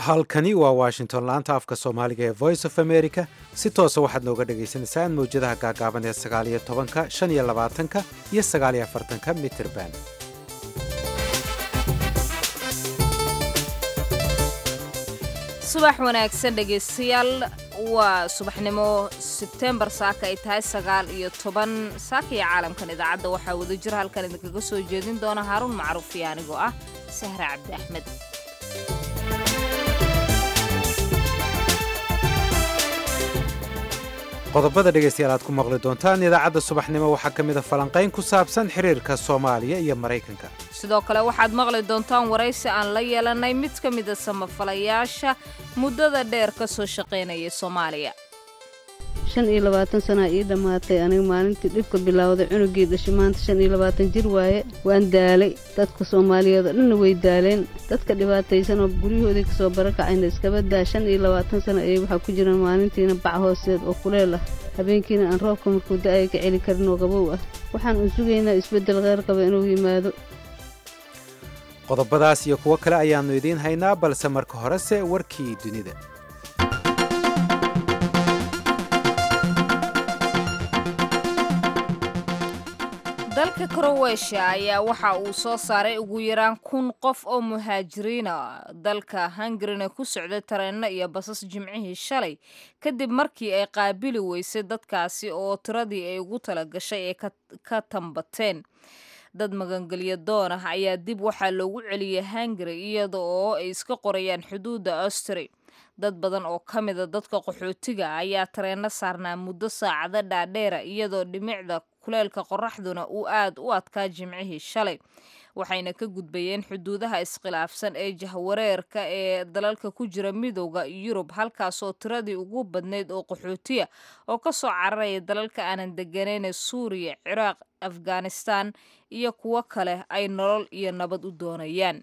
halkani waa washington laanta afka soomaaliga ee voice of america si toosa waxaad nooga dhagaysanaysaan mawjadaha gaagaaban ee sagaaliyo tobanka shan iyo labaatanka iyo sagaaliyo afartanka mitirban subax wanaagsan dhegaystayaal waa subaxnimo sebtembar saaka ay tahay sagaal iyo toban saaka iyo caalamkan idaacadda waxaa wada jira halkan idinkaga soo jeedin doona haaruun macruuf iyo anigoo ah sahre cabdi axmed qodobada dhegaystayaal aad ku maqli doontaan idaacadda subaxnimo waxaa ka mida falanqayn ku saabsan xiriirka soomaaliya iyo maraykanka sidoo kale waxaad maqli doontaan waraysi aan la yeelanay mid ka mida samafalayaasha muddada dheer ka soo shaqaynayay soomaaliya shan iyo labaatan sanaa ii dhammaatay aniga maalintii dhibka bilowday cunugii dhashay maanta shan iyo labaatan jir waaye waan daalay dadka soomaaliyeed oo dhanna way daaleen dadka dhibaataysan oo guryahoodii kasoo barakacayna iskaba daa shan iyo labaatan sana ayay waxaa ku jiraan maalintiina bac hoosteed oo kuleel ah habeenkiina aan roobka markuu da-aya ka celi karin oo qabow ah waxaan u sugaynaa isbeddel kheyr qaba inuu yimaado qodobadaas iyo kuwo kale ayaannu idiin haynaa balse marka horese warkii dunida dalka kroweshiya ayaa waxa uu soo saaray ugu yaraan kun qof oo muhaajiriina dalka hungarina ku socday tareenno iyo basas jimcihii shalay kadib markii ay qaabili weysay dadkaasi oo tiradii ay ugu tala gashay ay ka tambateen dad magangelyo doon ah ayaa dib waxaa loogu celiyay hungari iyada oo ay iska qorayaan xuduudda austri dad badan oo ka mida dadka qaxootiga ayaa tareenno saarnaa muddo saacado dhaadheera iyadoo dhimicda kuleelka qoraxduna uu aad u adkaa jimcihii shalay waxayna ka gudbayeen xuduudaha iskhilaafsan ee jahwareerka ee dalalka ku jira midowda yurub halkaasoo tiradii ugu badnayd oo qaxootiya oo ka soo cararaya dalalka aanan deganayne suuriya ciraaq afghanistan iyo kuwo kale ay nolol iyo nabad u doonayaan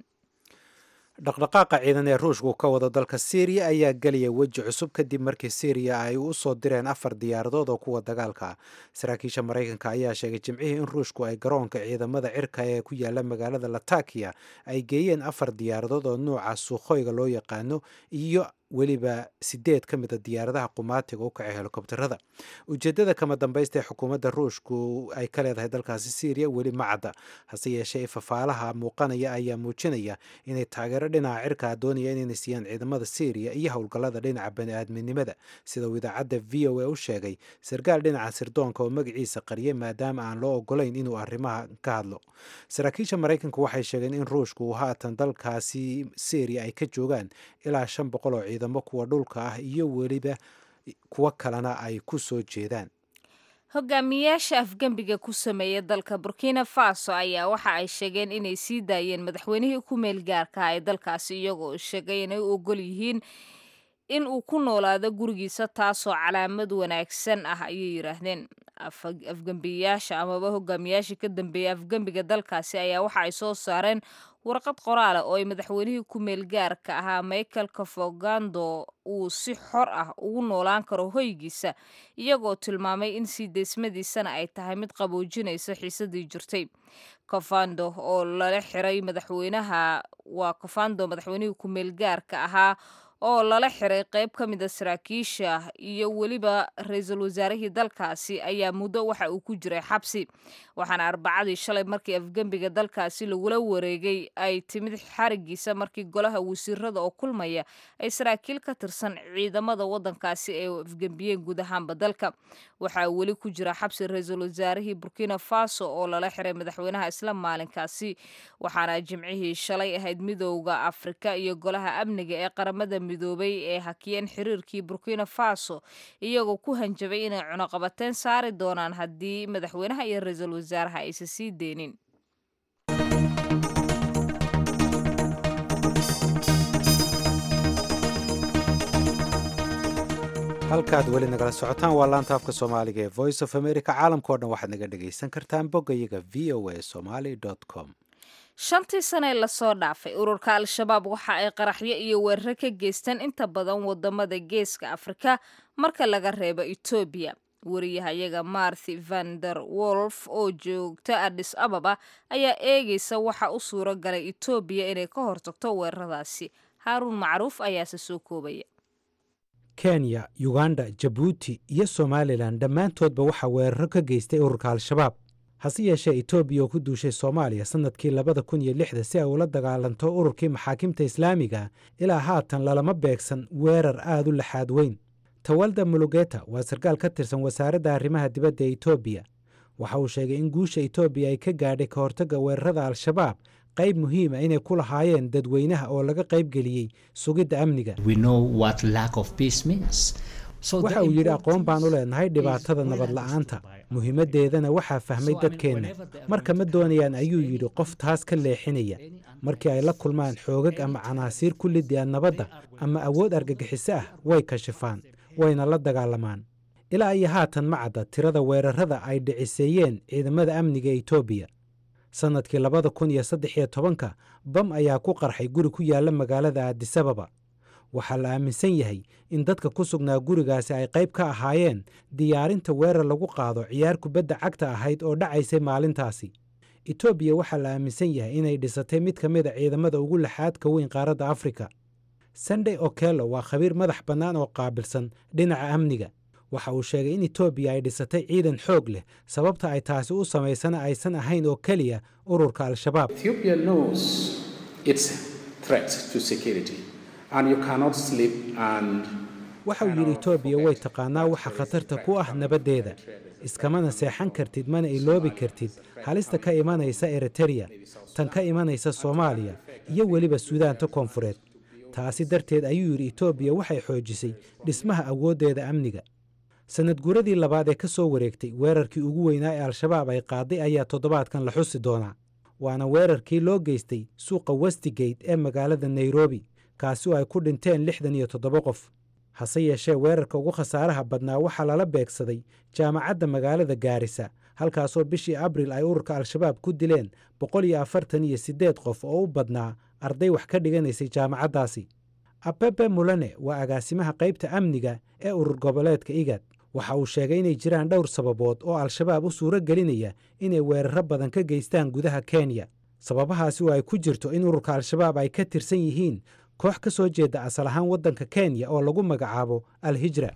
dhaqdhaqaaqa ciidan ee ruushku ka wado dalka syriya ayaa gelaya weji cusub kadib markii syriya ay u soo direen afar diyaaradood oo kuwa dagaalka ah saraakiisha maraykanka ayaa sheegay jimcihii in ruushku ay garoonka ciidamada cirka ee ku yaala magaalada latakiya ay geeyeen afar diyaaradood oo nuuca suukhoyga loo yaqaano iyo weliba sideed ka mida diyaaradaha qumaatiga u kacay helikobterada ujeedada kama dambaysta ee xukuumadda ruushku ay ka leedahay dalkaasi syriya weli ma cadda hase yeeshee fafaalaha muuqanaya ayaa muujinaya inay taageero dhinaca cirkaa doonayaan inay siiyaan ciidamada syriya iyo howlgallada dhinaca bani-aadminimada sida uu idaacadda v o a u sheegay sarkaal dhinaca sirdoonka oo magaciisa qariyay maadaama aan loo ogolayn inuu arrimaha ka hadlo saraakiisha maraykanku waxay sheegeen in ruushku haatan dalkaasi syriya ay ka joogaan ilaa shan boqol oo ciidamo kuwa dhulka ah iyo weliba kuwo kalena ay ku soo jeedaan hogaamiyaasha afgembiga ku sameeya dalka burkina faso ayaa waxa ay sheegeen inay sii daayeen madaxweynihii ku meel gaarkaha ee dalkaasi iyagoo sheegay inay u ogol yihiin in uu ku noolaado gurigiisa taasoo calaamad wanaagsan ah ayay yidhaahdeen afgembiyaasha amaba hogaamiyaashii ka dambeeyay afgembiga dalkaasi ayaa waxa ay soo saareen warqad qoraala oo ay madaxweynihii ku meel gaarka ahaa michael kafogando uu si xor ah ugu noolaan karo hoygiisa iyagoo tilmaamay in sii deysmadiisana ay tahay mid qaboojinaysa xiisadii jirtay kofando oo lala xiray madaxweynaha waa kofando madaxweynihii ku meel gaarka ahaa oo lala xiray qayb ka mida saraakiisha iyo weliba ra-iisul wasaarihii dalkaasi ayaa muddo waxa uu ku jiray xabsi waxaana arbacadii shalay markii afgembiga dalkaasi lagula wareegay ay timid xarigiisa markii golaha wasiirada oo kulmaya ay saraakiil ka tirsan ciidamada wadankaasi ay afgembiyeen guud ahaanba dalka waxaa weli ku jira xabsi ra-iisul wasaarihii burkina faso oo lala xiray madaxweynaha isla maalinkaasi waxaana jimcihii shalay ahayd midowda afrika iyo golaha amniga ee qaramada midoobay ee hakiyeen xiriirkii burkina faso iyagoo ku hanjabay inay cunuqabateen saari doonaan haddii madaxweynaha iyo ra-iisul wasaaraha aysan sii deynin halkaad weli nagala socotaan waa laanta afka soomaaliga ee voice of america caalamkao dhan waxaad naga dhagaysan kartaan boggayaga v o a somaly com shantii sane lasoo dhaafay ururka al-shabaab waxa ay qaraxyo iyo weeraro ka geysteen inta badan wadamada geeska afrika marka laga reebo etoobiya wariyahayaga marthi vander wolf oo joogta adis ababa ayaa eegaysa waxa u suuro galay etoobiya inay ka hortagto weeraradaasi haaruun macruuf ayaase soo koobaya kenya yuganda jabuuti iyo somalilan dhammaantoodba waxaa weeraro ka geystay ururka al-shabaab hase yeeshee etoobiya oo ku duushay soomaaliya sannadkii labada kun iyo lixda si ay ula dagaalanto ururkii maxaakimta islaamiga ilaa haatan lalama beegsan weerar aad u laxaad weyn tawalda mulugeta waa sarkaal ka tirsan wasaaradda arrimaha dibadda ee etoobiya waxa uu sheegay in guusha etoobiya ay ka gaadhay ka hortagga weerarada al-shabaab qayb muhiima inay ku lahaayeen dadweynaha oo laga qaybgeliyey sugidda amniga waxa uu yidhi aqoon baan u leenahay dhibaatada nabad la'aanta muhiimaddeedana waxaa fahmay dadkeenna marka ma doonayaan ayuu yidhi qof taas ka leexinaya markii ay la kulmaan xoogag ama canaasiir ku liddi-a nabadda ama awood argagixiso ah way kashifaan wayna la dagaalamaan ilaa iyo haatan ma cadda tirada weerarada ay dhiciseeyeen ciidamada amniga etoobiya sannadkii labada kun iyo saddex iyo tobanka bam ayaa ku qarxay guri ku yaalla magaalada aadisababa waxaa la aaminsan yahay in dadka ku sugnaa gurigaasi ay qayb ka ahaayeen diyaarinta weerar lagu qaado ciyaar kubadda cagta ahayd oo dhacaysay maalintaasi etoobiya waxaa la aaminsan yahay inay dhisatay mid ka mid a ciidamada ugu laxaadka weyn qaaradda afrika sandey okello waa khabiir madax bannaan oo qaabilsan dhinaca amniga waxa uu sheegay in etoobiya ay dhisatay ciidan xoog leh sababta ay taasi u samaysana aysan ahayn oo keliya ururka al-shabaab waxa uu yidhi etoobiya way taqaanaa waxa khatarta ku ah nabaddeeda iskamana seexan kartid mana iloobi kartid halista ka imanaysa eritereya tan ka imanaysa soomaaliya iyo weliba suudaanta koonfureed taasi darteed ayuu yidhi etoobiya waxay xoojisay dhismaha awooddeeda amniga sannad guuradii labaad ee ka soo wareegtay weerarkii ugu weynaa ee al-shabaab ay qaaday ayaa toddobaadkan la xusi doonaa waana weerarkii loo geystay suuqa westigate ee magaalada nairobi kaasi oo ay ku dhinteen lixdan iyo toddoba qof hase yeeshee weerarka ugu khasaaraha badnaa waxaa lala beegsaday jaamacadda magaalada gaarisa halkaasoo bishii abril ay ururka al-shabaab ku dileen boqol iyo afartan iyo siddeed qof oo u badnaa arday wax ka dhiganaysay jaamacaddaasi abebe mulane waa agaasimaha qaybta amniga ee urur goboleedka igad waxa uu sheegay inay jiraan dhowr sababood oo al-shabaab u suuro gelinaya inay weeraro badan ka geystaan gudaha kenya sababahaasi oo ay ku jirto in ururka al-shabaab ay ka tirsan yihiin koox ka soo jeeda asal ahaan waddanka kenya oo lagu magacaabo al-hijra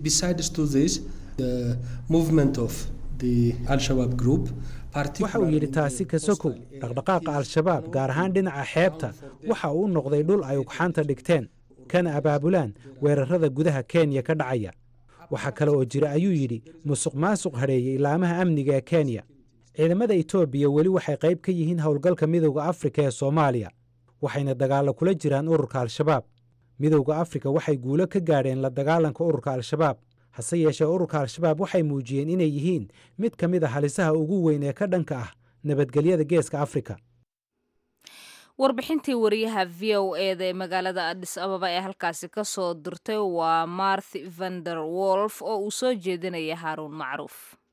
waxa uu yidhi taasi kasokow dhaqdhaqaaqa al-shabaab gaar ahaan dhinaca xeebta waxa uu u noqday dhul ay ugxaanta dhigteen kana abaabulaan weerarada gudaha kenya ka dhacaya waxaa kale oo jira ayuu yidhi musuq maasuq hadheeyey ilaamaha amniga ee kenya ciidamada etoobiya weli waxay qayb ka yihiin howlgalka midowda afrika ee soomaaliya waxayna dagaallo kula jiraan ururka al-shabaab midowda afrika waxay guulo ka gaadheen la dagaalanka ururka al-shabaab hase yeeshee ururka al-shabaab waxay muujiyeen inay yihiin mid ka mid a halisaha ugu weyn ee ka dhanka ah nabadgelyada geeska afrika warbixintii wariyaha v o eda ee magaalada adis ababa ee halkaasi ka soo dirtay waa marthi vander wolf oo uu soo jeedinaya haaruun macruuf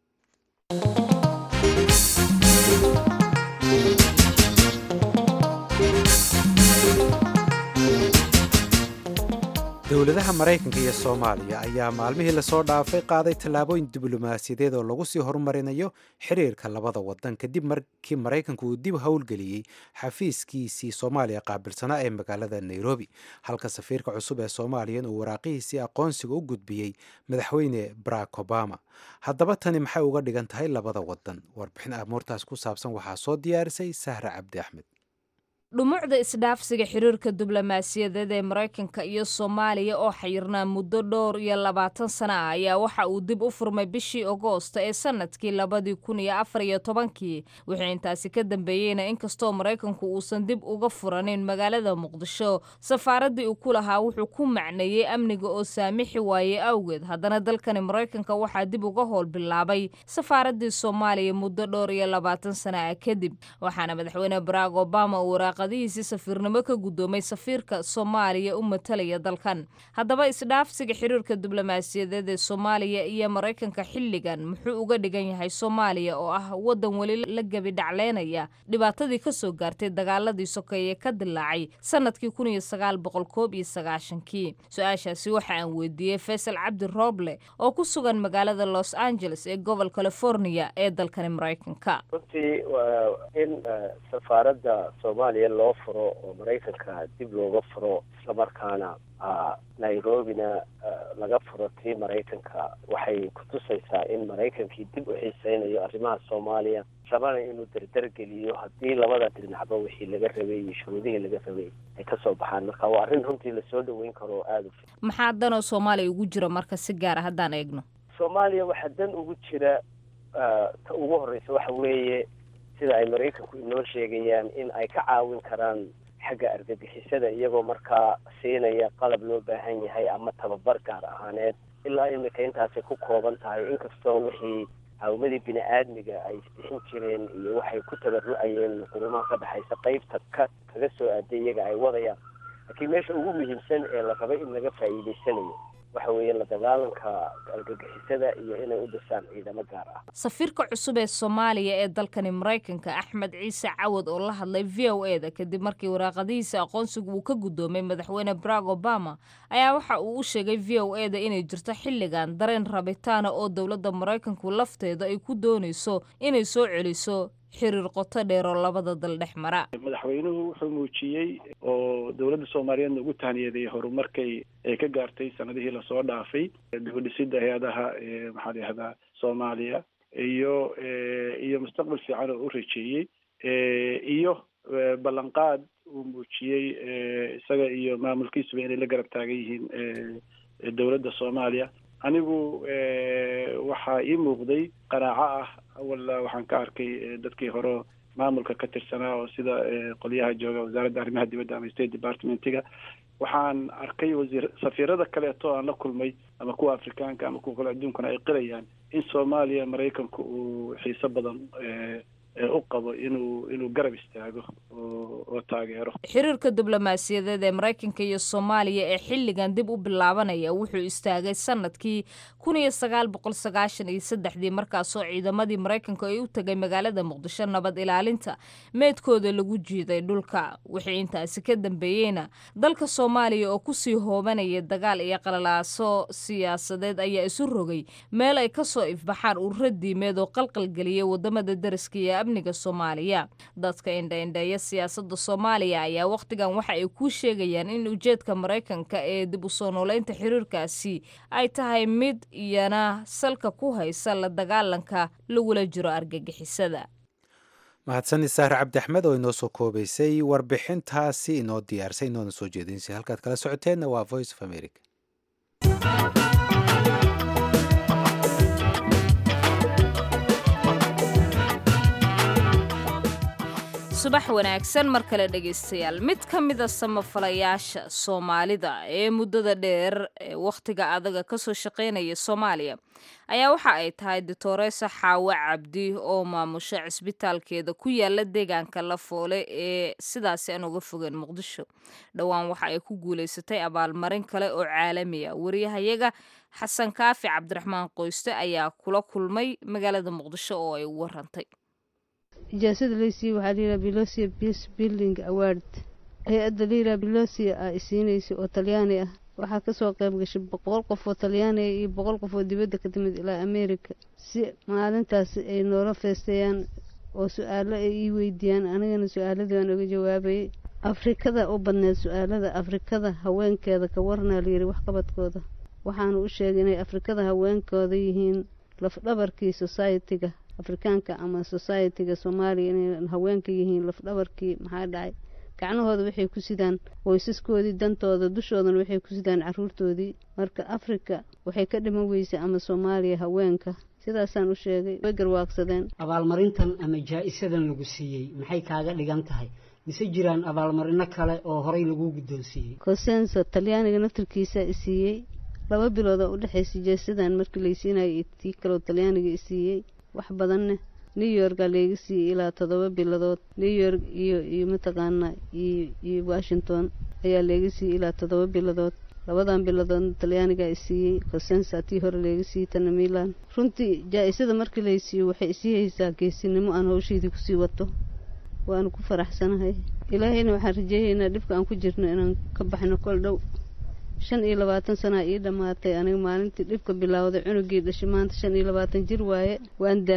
dowladaha maraykanka iyo soomaaliya ayaa maalmihii lasoo dhaafay qaaday tallaabooyin diblomaasiyadeed oo lagu sii horumarinayo xiriirka labada wadan kadib markii maraykanku uu dib howlgeliyey xafiiskiisii soomaaliya qaabilsanaa ee magaalada nairobi halka safiirka cusub ee soomaaliyan uu waraaqihiisii aqoonsiga u gudbiyey madaxweyne barack obama haddaba tani maxay uga dhigan tahay labada wadan warbixin amuurtaas ku saabsan waxaa soo diyaarisay sahra cabdi axmed dhumucda isdhaafsiga xiriirka diblomaasiyadeed ee maraykanka iyo soomaaliya oo xayirnaa muddo dhowr iyo labaatan sana ah ayaa waxa uu dib u furmay bishii agoosta ee sanadkii labadii kun iyo afar iyo tobankii wixii intaasi ka dambeeyeyna inkastoo maraykanku uusan dib uga furanin magaalada muqdisho safaaraddii uu ku lahaa wuxuu ku macneeyey amniga oo saamixi waayey awgeed haddana dalkani maraykanka waxaa dib uga howl bilaabay safaaraddii soomaaliya muddo dhowr iyo labaatan sana ah kadib waxaana madaxweyne barack obama uu waraaqadihiisii safiirnimo ka guddoomay safiirka soomaaliya u matalaya dalkan haddaba isdhaafsiga xiriirka diblomaasiyadeed ee soomaaliya iyo maraykanka xilligan muxuu uga dhigan yahay soomaaliya oo ah waddan weli la gebi dhacleynaya dhibaatadii ka soo gaartay dagaaladii sokeeye ka dilaacay sanadkii kun iyo sagaal boqol koob iyo sagaashankii su-aashaasi waxa aan weydiiyey faysal cabdi rooble oo ku sugan magaalada los angeles ee gobol california ee dalkani maraykanka runtii waa in safaaradda soomaaliya soomaaliya loo furo oo maraykanka dib looga furo islamarkaana nairobina laga furo tii maraykanka waxay kutusaysaa in maraykankii dib u xiiseynayo arrimaha soomaaliya rabana inuu dardar geliyo haddii labada dhinacba wixii laga rabay iyo shuruudihii laga rabay ay kasoo baxaan marka waa arrin runtii lasoo dhaweyn karo oo aada u fi maxaa danoo soomaaliya ugu jira marka si gaara haddaan eegno soomaaliya waxaa dan ugu jira ta ugu horeysa waxa weeye sida ay maraykanku inoo sheegayaan in ay ka caawin karaan xagga argagixisada iyagoo markaa siinaya qalab loo baahan yahay ama tababar gaar ahaaneed ilaa imika intaasay ku kooban tahay inkastoo wixii caawimadii bini aadmiga ay isbixin jireen iyo waxay ku tabaru-ayeen qurumaha ka dhexaysa qeybta ka kaga soo aaday iyaga ay wadayaan laakiin meesha ugu muhiimsan ee la rabay in laga faa'iidaysanayo waxa weeye la dagaalanka argagixisada iyo inay u dhisaan ciidamo gaar ah safiirka cusub ee soomaaliya ee dalkani maraykanka axmed ciise cawad oo la hadlay v o e da kadib markii waraaqadihiisa aqoonsigu uu ka guddoomay madaxweyne barack obama ayaa waxa uu u sheegay v o e da inay jirto xilligan dareen rabitaana oo dowladda maraykanku lafteeda ay ku doonayso inay soo celiso xiriir qoto dheer oo labada dal dhex mara madaxweynuhu wuxuu muujiyey oo dowladda soomaaliyeedna ugu tahniyadeeyey horumarkay ay ka gaartay sanadihii lasoo dhaafay dibudhisida hay-adaha maxaa la yihahdaa soomaaliya iyo iyo mustaqbal fiican oo u rajeeyey iyo ballanqaad uu muujiyey isaga iyo maamulkiisuba inay la garab taagan yihiin dowladda soomaaliya anigu waxaa ii muuqday qanaaco ah awalla waxaan ka arkay dadkii hore maamulka ka tirsanaa oo sida qolyaha jooga wasaaradda arrimaha dibadda ama state departmentiga waxaan arkay wasiir safiirada kaleeto aan la kulmay ama kuwa afrikaanka ama kuwa kale adduunkana ay qilayaan in soomaaliya maraykanku uu xiiso badan u qabo inuu inuu garab istaago oo taageero xiriirka diblomaasiyadeed ee maraykanka iyo soomaaliya ee xilligan dib u bilaabanaya wuxuu istaagay sanadkii kun iyo sagaal boqol sagaashan iyo saddexdii markaasoo ciidamadii maraykanka ay u tegay magaalada muqdisho nabad ilaalinta meedkooda lagu jiiday dhulka wixii intaasi ka dambeeyeyna dalka soomaaliya oo kusii hoobanaya dagaal iyo qalalaaso siyaasadeed ayaa isu rogay meel ay kasoo ifbaxaan ururo diimeed oo qalqalgeliyay wadamada dariska iyo amniga soomaaliya dadka indhaindheeya siyaasada soomaaliya ayaa wakhtigan waxa ay ku sheegayaan in ujeedka maraykanka ee dib u soo nooleynta xiriirkaasi ay tahay mid iyana salka ku haysa la dagaalanka lagula jiro argagixisada mahadsanid saare cabdi axmed oo inoo soo koobaysay warbixintaasi inoo diyaarsay inoona soo jeedinsay halkaad kala socoteenna waa voice of america subax wanaagsan mar kale dhegaystayaal mid ka mida samafalayaasha soomaalida ee muddada dheer ee wakhtiga adaga kasoo shaqaynaya soomaaliya ayaa waxa ay tahay doctoresa xaawe cabdi oo maamusha cisbitaalkeeda ku yaala deegaanka lafoole ee sidaasi aan uga fogeen muqdisho dhowaan waxa ay ku guulaysatay abaalmarin kale oo caalami a wariyahayaga xasan kaafi cabdiraxmaan qoyste ayaa kula kulmay magaalada muqdisho oo ay u warantay ijaasada laysiiye waxaa layidhaha belosia peace building award hay-adda layidhaha belosia ah isiinaysa oo talyaani ah waxaa kasoo qayb gashay boqol qof oo talyaaniga iyo boqol qof oo dibadda ka timid ilaa america si maalintaasi ay noola feesteeyaan oo su-aalo ay ii weydiiyaan anigana su-aaladii baan oga jawaabayay afrikada u badneed su-aalada afrikada haweenkeeda ka warnaa layidhi waxqabadkooda waxaanu u sheegay inay afrikada haweenkooda yihiin lafdhabarkii society-ga afrikaanka ama society-ga soomaaliya inay haweenka yihiin lafdhabarkii maxaa dhacay gacnahooda waxay ku sidaan qoysaskoodii dantooda dushoodana waxay ku sidaan caruurtoodii marka afrika waxay ka dhiman weysay ama soomaaliya haweenka sidaasaan u sheegay way garwaaqsadeen abaalmarintan ama jaa-isadan lagu siiyey maxay kaaga dhigan tahay mise jiraan abaalmarino kale oo horey lagu guddoonsiiyey cosenso talyaaniga naftarkiisaa isiiyey laba bilooda u dhexaysay jaasadan markii laysiinayo iyo tii kaleo talyaaniga isiiyey wax badanne new yorkaa layga siiyey ilaa toddoba biladood new york iyo iyo mataqaanaa iyo iyo washington ayaa layga siiyey ilaa toddoba biladood labadan biladoodna talyaanigaa isiiyey cosensa tii hore layga siiyey tana milan runtii jaa-isada markii laysiiyo waxay isii haysaa geesinimo aan hawshaydii kusii wato waanu ku faraxsanahay ilaahayna waxaan rajeeyaynaa dhibka aan ku jirno inaan ka baxno kol dhow shan iyo labaatan sanaa ii dhammaatay aniga maalintii dhibka bilowday cunugii dhashay maanta shan iyo labaatan jir waaye waan daalay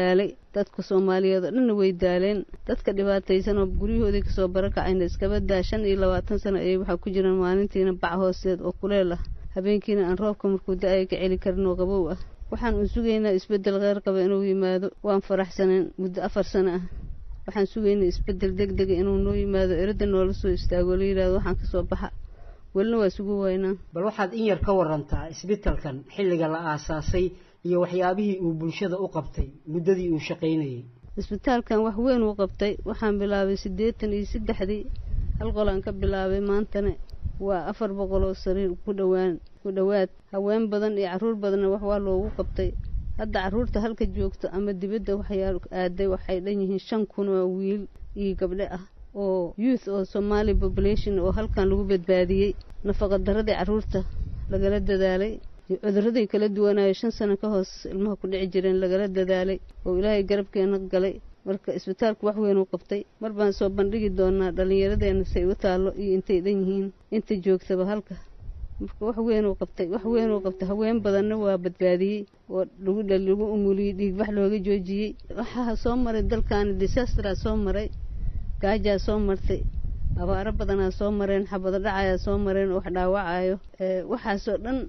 dadka soomaaliyeed oo dhanna way daaleen dadka dhibaataysan oo guryahoodii kasoo barakacayna iskaba daa shan iyo labaatan sano ayay waxaa ku jiraan maalintiina bac hoosteed oo kuleel ah habeenkiina aan roobka markuu da-aya ka celi karin oo qabow ah waxaan u sugaynaa isbeddel kheyr qaba inuu yimaado waan faraxsaneen muddo afar sano ah waxaan sugaynaa isbeddel deg dega inuu noo yimaado eradda noola soo istaago la yidhahdo waxaan kasoo baxa welina waa sugu waynaa bal waxaad in yar ka warantaa isbitalkan xilliga la aasaasay iyo waxyaabihii uu bulshada u qabtay muddadii uu shaqaynayay isbitaalkan wax weyn uu qabtay waxaan bilaabay siddeetan iyo saddexdii hal qolaan ka bilaabay maantana waa afar boqol oo sariir ku dhowaan ku dhowaad haween badan iyo carruur badanna wax waa loogu qabtay hadda carruurta halka joogto ama dibadda waxyaa aaday waxay dhan yihiin shan kun oo wiil iyo gabdho ah oo youth oo somali population oo halkan lagu badbaadiyey nafaqa daradii carruurta lagala dadaalay iyo cudurradii kala duwanaayo shan sano ka hoos ilmaha ku dhici jireen lagala dadaalay oo ilaahay garabkeena galay marka isbitaalku wax weyn uu qabtay mar baan soo bandhigi doonaa dhallinyaradeena say u taallo iyo intay dhan yihiin inta joogtaba halka marka wax weyn uu qabtay wax weyn uu qabtay haween badanna waa badbaadiyey oo lagu dhal lagu umuliyey dhiigbax looga joojiyey waxaa soo maray dalkaani disastraa soo maray gaajaa soo martay abaaro badanaa soo mareen xabado dhacayaa soo mareen oo wax dhaawacayo waxaasoo dhan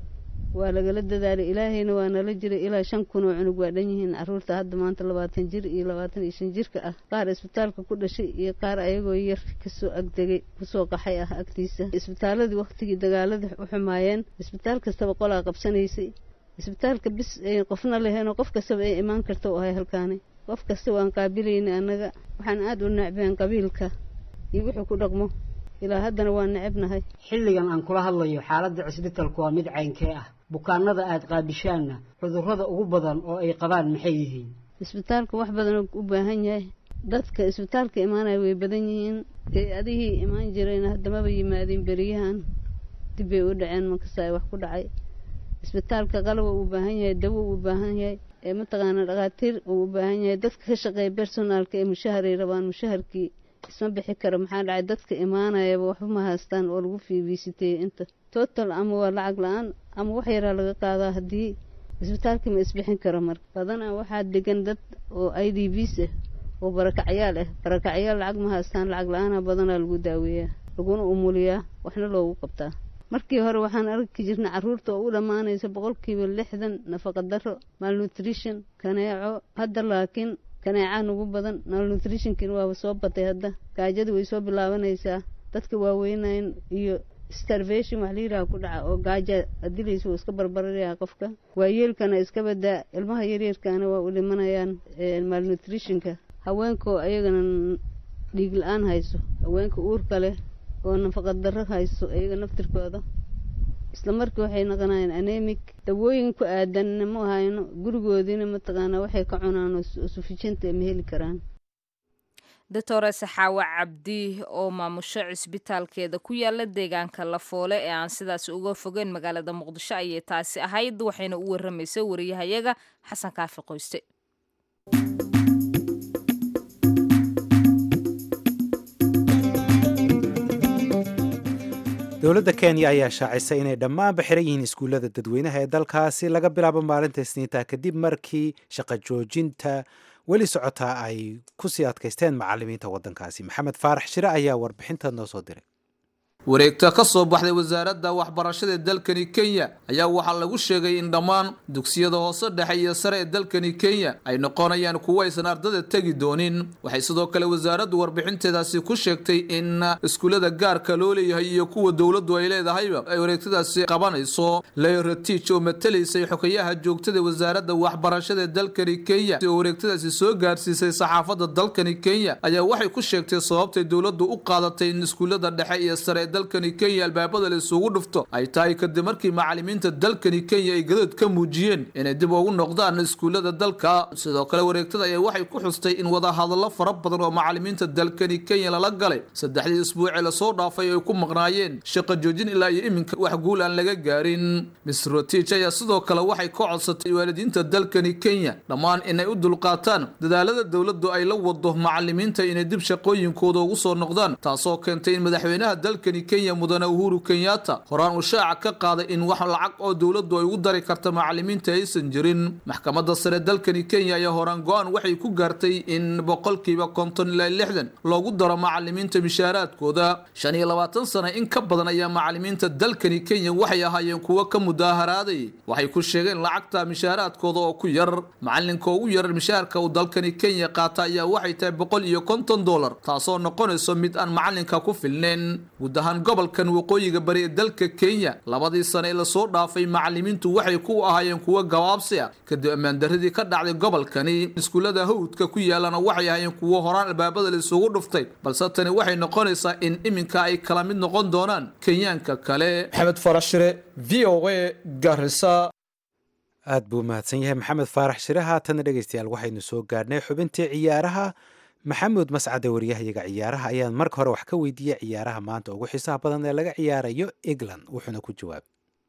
waa lagala dadaalay ilaahayna waa nala jiray ilaa shan kun oo cunug waa dhan yihiin carruurta hadda maanta labaatan jir iyo labaatan iyo shan jirka ah qaar isbitaalka ku dhashay iyo qaar ayagoo yar kasoo agdegay kusoo qaxay ah agtiisa isbitaaladii waktigii dagaaladii u xumaayeen isbitaal kastaba qolaa qabsanaysay isbitaalka bis ay qofna laheenoo qof kastaba ay imaan karta u ahay halkaani qof kasta waan qaabilaynay annaga waxaan aada u necbeen qabiilka iyo wuxuu ku dhaqmo ilaa haddana waa necebnahay xilligan aan kula hadlayo xaaladda cisbitalku waa mid caynkee ah bukaanada aada qaabishaanna cudurrada ugu badan oo ay qabaan maxay yihiin isbitaalka wax badan u baahan yahay dadka isbitaalka imaanaya way badan yihiin ee adigii imaan jirayna haddamaba yimaadeen beriyahan dib bay u dhaceen markasaa wax ku dhacay isbitaalka qalaba uu baahan yahay dawo uu baahan yahay ee mataqaana dhakhaatiir uu u baahan yahay dadka ka shaqeeya bersonaalka ee mushaharay rabaan mushaharkii isma bixi kara maxaa dhacay dadka imaanayaba waxba ma haystaan oo lagu fiibiisiteeyey inta total ama waa lacag la-aan ama wax yaraa laga qaadaa haddii isbitaalkii ma isbixin karo marka badanaa waxaa degan dad oo i d bs ah oo barakacyaal ah barakacyaal lacag ma haystaan lacag la-aana badanaa lagu daaweeyaa laguna umuliyaa waxna loogu qabtaa markii hore waxaan arki jirnay carruurta oo u dhammaanaysa boqolkiiba lixdan nafaqa daro malnutrition kaneeco hadda laakiin kaneecaa nugu badan malnutritionkin waaba soo batay hadda gaajadu way soo bilaabanaysaa dadka waaweynayn iyo starvation wax layidhaha ku dhaca oo gaaja adilaysa uu iska barbararayaa qofka waayeelkana iska badaa ilmaha yaryarkaana waa u dhimanayaan malnutritionka haweenkaoo ayagana dhiig la-aan hayso haweenka uurka leh oo nafaqa darro hayso iyaga naftirkooda isla markii waxay noqonayaan anemic dawooyin ku aadanna ma hayno gurigoodiina mataqaanaa waxay ka cunaan oo sufijinta ma heli karaan doctore saxaawe cabdi oo maamusho cisbitaalkeeda ku yaala deegaanka lafoole ee aan sidaas uga fogeyn magaalada muqdisho ayay taasi ahayd waxayna u waramaysay wariyahayaga xasan kaafi qoyste dowladda kenya ayaa shaacisay inay dhammaanba xiran yihiin iskuullada dadweynaha ee dalkaasi laga bilaabo maalinta isniinta kadib markii shaqo joojinta weli socotaa ay ku sii adkaysteen macalimiinta waddankaasi maxamed faarax shire ayaa warbixinta noo soo diray wareegta ka soo baxday wasaaradda waxbarashada ee dalkani kenya ayaa waxaa lagu sheegay in dhammaan dugsiyada hoose dhexe iyo sare ee dalkani kenya ay noqonayaan kuwo aysan ardada tegi doonin waxay sidoo kale wasaaraddu warbixinteedaasi ku sheegtay in iskuullada gaarka loo leeyahay iyo kuwa dowladdu ay leedahayba ay wareegtadaasi qabanayso leyra tiich oo matalaysay xogayaha joogtada wasaaradda waxbarashada ee dalkani kenya oo wareegtadaasi soo gaarsiisay saxaafadda dalkani kenya ayaa waxay ku sheegtay sababtay dowladdu u qaadatay in iskuullada dhexe iyo sare dalkani kenya albaabada la isugu dhufto ay tahay kadib markii macalimiinta dalkani kenya ay gadood ka muujiyeen inay dib ugu noqdaan iskuullada dalka sidoo kale wareegtada ayaa waxay ku xustay in wadahadallo fara badan oo macalimiinta dalkani kenya lala galay saddexdii isbuucee lasoo dhaafay ay ku maqnaayeen shaqo joojin ilaa iyo iminka wax guul aan laga gaarin miss rotich ayaa sidoo kale waxay ka codsatay waalidiinta dalkani kenya dhammaan inay u dulqaataan dadaalada dowladdu ay la wado macalimiinta inay dib shaqooyinkooda ugu soo noqdaan taasoo keentay in madaxweynaha dalkani dalkani kenya mudane uhuru kenyatta horaan uu shaaca ka qaaday in wax lacag oo dowladdu ay ugu dari karta macalimiinta aysan jirin maxkamadda sare dalkani kenya ayaa horaan go-aan waxay ku gaartay in boqolkiiba konton ilaa lixdan loogu daro macalimiinta mishaaraadkooda shan iyo labaatan sano in ka badan ayaa macalimiinta dalkani kenya waxay ahaayeen kuwo ka mudaaharaaday waxay ku sheegeen lacagta mishaaraadkooda oo ku yar macalinka ugu yar mishaarka uu dalkani kenya qaata ayaa waxay tahay boqol iyo konton dollar taasoo noqonayso mid aan macalinka ku filneyn guud ahaan gobolkan waqooyiga bari ee dalka kenya labadii sano ee lasoo dhaafay macalimiintu waxay ku ahaayeen kuwo gabaabsi ah kadib ammaandaradii ka dhacday gobolkani iskuullada hawdka ku yaalana waxay ahaayeen kuwo horaan albaabada la isugu dhuftay balse tani waxay noqonaysaa in iminka ay kala mid noqon doonaan kenyaanka kale maxamed farashire v o a garisa aad buu mahadsan yahay maxamed faarax shire haatana dhegeystayaal waxaynu soo gaadhnay xubintii ciyaaraha maxamuud mascade waryahayaga ciyaaraha ayaan marka hore wax ka weydiiyey ciyaaraha maanta ugu xiisaha badan ee laga ciyaarayo england wuxuuna ku jawaab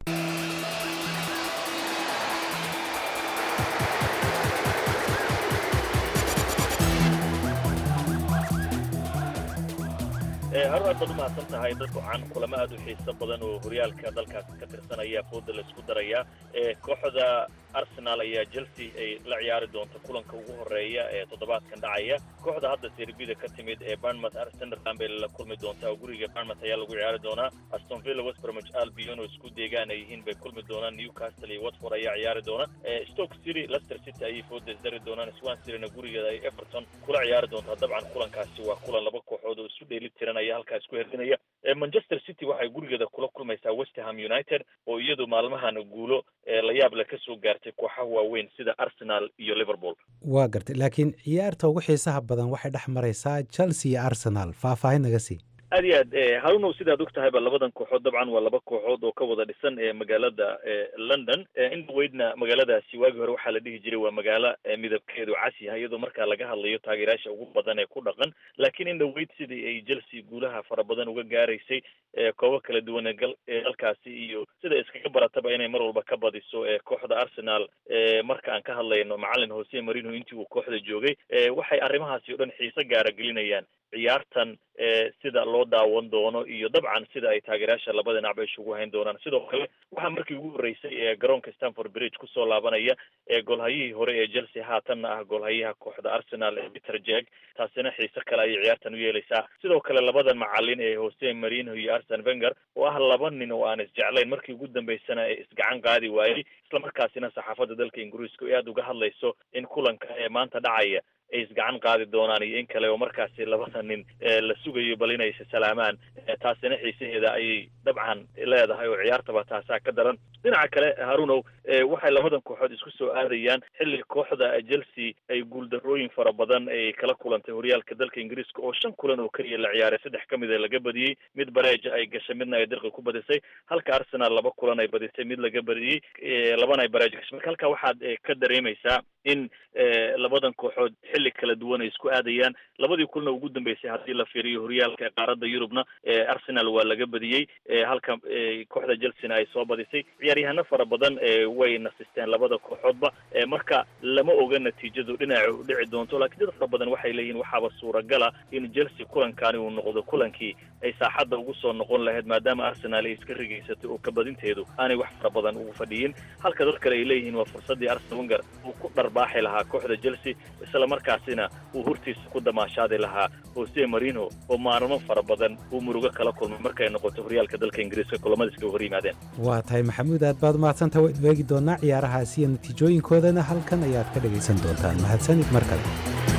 har aad baad umahadsan tahay dad wacan kulamo aad u xiiso badan oo horyaalka dalkaasi ka tirsanaya fooda la isku daraya kooxda arsenal ayaa chelsea ay la ciyaari doonta kulanka ugu horeeya ee toddobaadkan dhacaya kooxda hadda serbida ka timid ee barnmouth sunderland bay la kulmi doontaa oo guriga barnmouth ayaa lagu ciyaari doonaa aston villa west bromwich albion oo isku deegaan ay yihiin bay kulmi doonaan newcastle iyo watford ayaa ciyaari doona stoke city leicester city ayay fooda isdari doonaan swan cityna gurigeeda ay everton kula ciyaari doontaa dabcan kulankaasi waa kulan laba kooxood oo isu dheeli tiran ayaa halkaa isku herdinaya manchester city waxay gurigeeda kula kulmaysaa westerham united oo iyadu maalmahan guulo la yaab le kasoo gaartay kooxaha waaweyn sida arsenal iyo liverpool waa gartay laakiin ciyaarta ugu xiisaha badan waxay dhex maraysaa chelsea iyo arsenal faahfaahin naga sii aad iyo aad harunow sidaad og tahayba labadan kooxood dabcan waa laba kooxood oo ka wada dhisan ee magaalada london in dhaweydna magaaladaasi waagii hore waxaa la dhihi jiray waa magaalo midabkeedu cas yahay iyadoo markaa laga hadlayo taageerayaasha ugu badan ee ku dhaqan laakiin in dhaweyd sidii ay chelsea guulaha fara badan uga gaaraysay koobo kala duwan ee dalkaasi iyo sida iskaga barataba inay mar walba ka badiso kooxda arsenal marka aan ka hadlayno macalin jose marino intii uu kooxda joogay waxay arrimahaasi o dhan xiise gaara gelinayaan ciyaartan sida loo daawan doono iyo dabcan sida ay taageerayaasha labada dhinac ba isugu hayn doonaan sidoo kale waxaa markii ugu horreysay ee garoonka stanford bridge kusoo laabanaya ee golhayihii hore ee chelsea haatanna ah golhayaha kooxda arsenal ee peter jeg taasina xiise kale ayay ciyaartan u yeelaysaa sidoo kale labadan macalin ee jose marino iyo arsen venger oo ah laba nin oo aan isjeclayn markii ugu dambeysana ee isgacan qaadi waayey islamarkaasina saxaafadda dalka ingiriiska ay aada uga hadlayso in kulanka ee maanta dhacaya ay isgacan qaadi doonaan iyo in kale oo markaasi labada nin la sugayo bal inay salaamaan taasina xiisaheeda ayay dabcan leedahay oo ciyaartaba taasaa ka daran dhinaca kale harunow waxay labadan kooxood isku soo aadayaan xilli kooxda chelsea ay guuldarooyin fara badan ay kala kulantay horyaalka dalka ingiriiska oo shan kulan oo keliya la ciyaaray saddex ka mid a laga badiyey mid bareeja ay gashay midna ay dirqi ku badisay halka arsenal laba kulan ay badisay mid laga badiyey labana ay bareeja gashay marka halkaa waxaad ka dareemaysaa in labadan kooxood xilli kala duwan ay isku aadayaan labadii kulna ugu dambeysay haddii la fiiriyo horyaalka ee qaaradda yurubna arsenal waa laga badiyey halka kooxda chelsea ay soo badisay ciyaaryahano fara badan way nasisteen labada kooxoodba marka lama oga natiijadu dhinaca u dhici doonto lakiin dad fara badan waxay leeyihin waxaaba suuragala in chelsea kulankani uu noqdo kulankii ay saaxadda ugu soo noqon lahayd maadaama arsenal ay iska rigaysatay oo kabadinteedu aanay wax fara badan ugu fadhiyin halka dad kale ay leeyihiin waa fursaddii arsenal wenger uu ku dharbaaxi lahaa kooxda chelsea isla markaasina uu hortiisa ku damaashaadi lahaa jose marino oo maalmo fara badan uu murugo kala kulmay markay noqoto horyaalka dalka ingiriiska kulamada iskaga hor yimaadeen waa tahay maxamuud aad baad umahadsanta waynu eegi doonaa ciyaarahaasi iyo natiijooyinkoodana halkan ayaad ka dhegaysan doontaan mahadsanid mar kale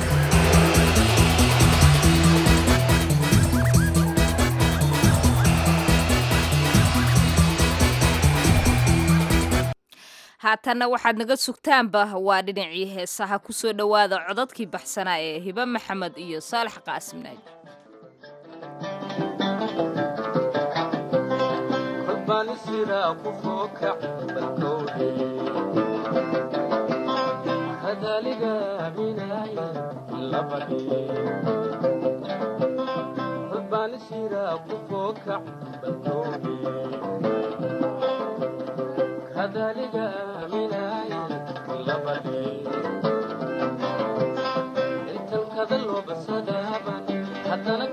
haatanna waxaad naga sugtaanba waa dhinacii heesaha ku soo dhowaada codadkii baxsanaa ee hibe maxamed iyo saalax qaasim naaji haddana ka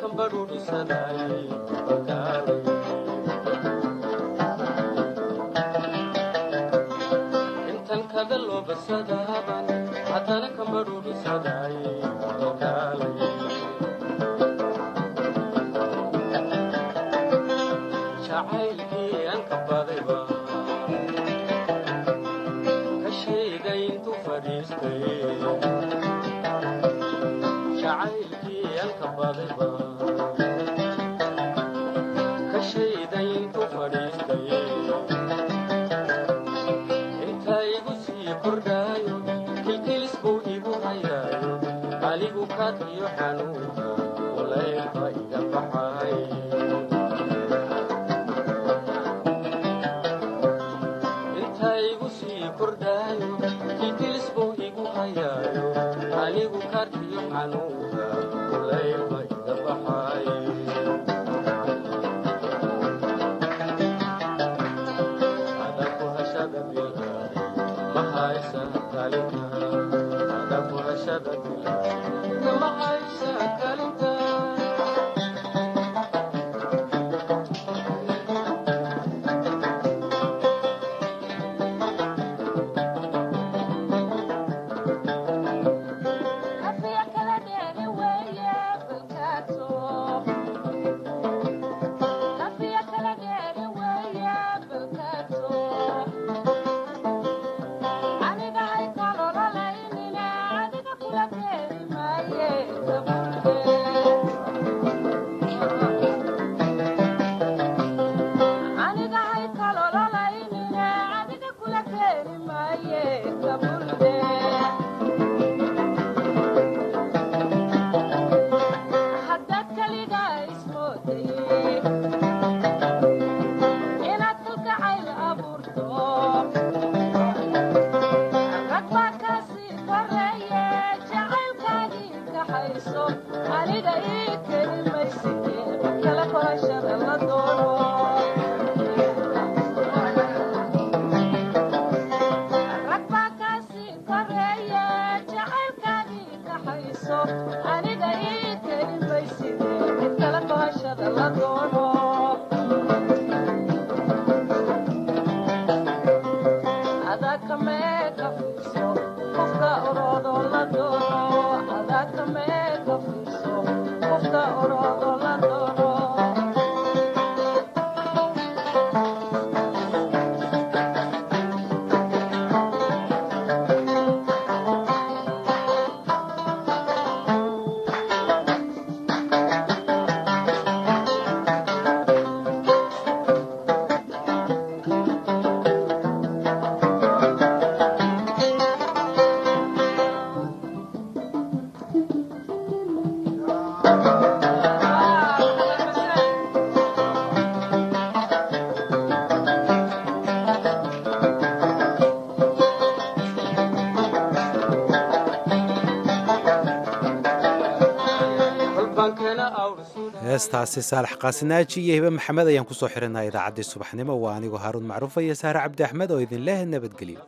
heestaasi saalax qaasinaaji iyo hibe maxamed ayaan kusoo xirinaa idaacaddii subaxnimo waa anigoo haaruun macruufa iyo saare cabdi axmed oo idin leh nabadgelyo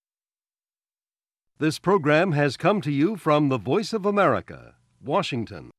This program has come to you from the Voice of America, Washington.